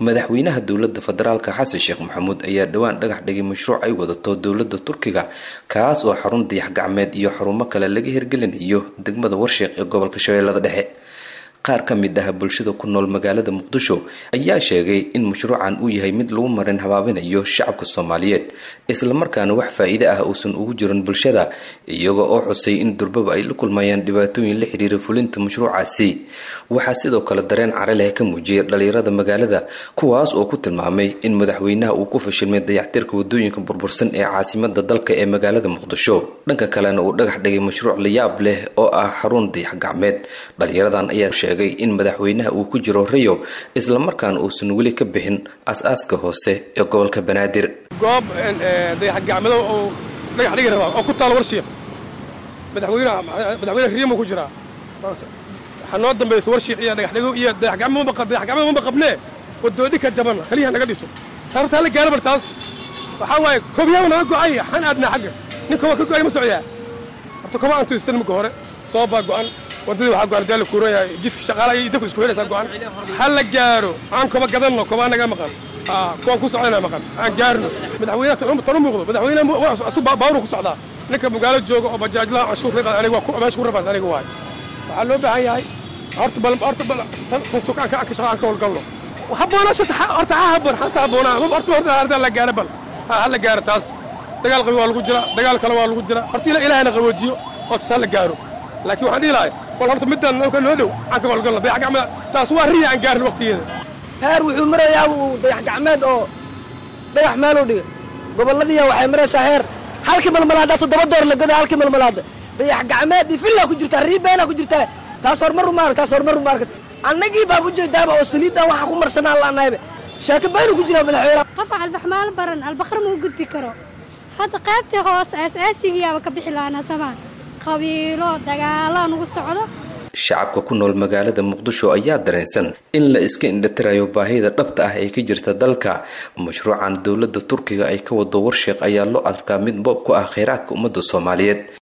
madaxweynaha dowladda federaalka xasan sheekh maxamuud ayaa dhowaan dhagax dhigay mashruuc ay wadato dowladda turkiga kaas oo xarun dayax gacmeed iyo xarumo kale laga hirgelinayo degmada warsheeq ee gobolka shabeellada dhexe qaar ka mid ah bulshada ku nool magaalada muqdisho ayaa sheegay in mashruucan uu yahay mid lagu marin habaabinayo shacabka soomaaliyeed islamarkaana wax faa-iide ah uusan ugu jirin bulshada iyaga oo xusay in durbaba ay la kulmayaan dhibaatooyin la xiriira fulinta mashruucaasi waxaa sidoo kale dareen care leh ka muujiyay dhalinyarada magaalada kuwaas oo ku tilmaamay in madaxweynaha uu ku fashilmay dayactirka wadooyinka burbursan ee caasimada dalka ee magaalada muqdisho dhanka kalena uu dhagax dhigay mashruuc layaab leh oo ah xarun dayax gacmeed dhalinyaradan ayaa in madaxweynaha uu ku jiro rayo islamarkaana uusan weli ka bixin as-aaska hoose ee gobolka banaadir goob dayax gacmedo oo dhagax dhigi rabaa oo ku taal warshiiq madaxweynaha madaxweyne riyamo ku jiraa waxaa noo dambaysa warshiiq iyo dhagaxdhigo iyo dayax gacmedo dayax gacmedo maba qabnee wadoodhi ka jabanna kaliyaha naga dhiso taartaa la gaara bal taas waxaa waaye kobyaaba naga go'ay xan aadnaa xagga nin koba ka go'ay ma socdaa horta koba aan tuistan marka hore soo baa go'an waddadii waxaa go'an daala kuuraya jidka shaqaalaha iyo dabka isku xidhaysaa go'an ha la gaaro aan koba gadanno kobaa naga maqan kuwaan ku socdana maqan aan gaarno madaxweynaha tan u muuqdo madaxweynaha asu baawru ku socdaa ninka magaalo jooga oo bajaajlaha canshuur ka qaada aniga waa meesha ku rafaas aniga waay waxaa loo baahan yahay horta bal horta bal tan sukaanka aan ka shaqa aan ka howlgalno habboonashata horta ha habboon hasa habboonaa horta horta harda la gaaro bal ha la gaaro taas dagaal qabi waa lagu jira dagaal kale waa lagu jira horta ilaahayna qaboojiyo oo tas ha la gaaro laakiin waxaan dhihi lahay bal horta midaan nalka noo dhow aan ka howlgalno dayax gacmeed taas waa riya aan gaarin waqtigeeda heer wuxuu marayaa uu dayax gacmeed oo dhagax meeluu dhiga gobolladiiya waxay maraysaa heer halkii malmalaada toddoba door la goda halkii malmalaada dayax gacmeed iyo villaa ku jirtaa riibeenaa ku jirtaa taas horumar umaarag taas horumar umaarag annagii baa ujeedaaba oo saliiddan waxaan ku marsanaa laanahayba shaaka baynu ku jiraa madaxweyne qof albaxmaal baran albakar ma u gudbi karo hadda qaybtii hoose aas-aasigiyaaba ka bixi lahaanaa samaan qabiilo dagaalaa nugu socdo shacabka ku nool magaalada muqdisho ayaa dareensan in la iska indhatirayo baahida dhabta ah ee ka jirta dalka mashruucan dowladda turkiga ay ka wado warsheeq ayaa loo arkaa mid boob ku ah kheyraadka ummadda soomaaliyeed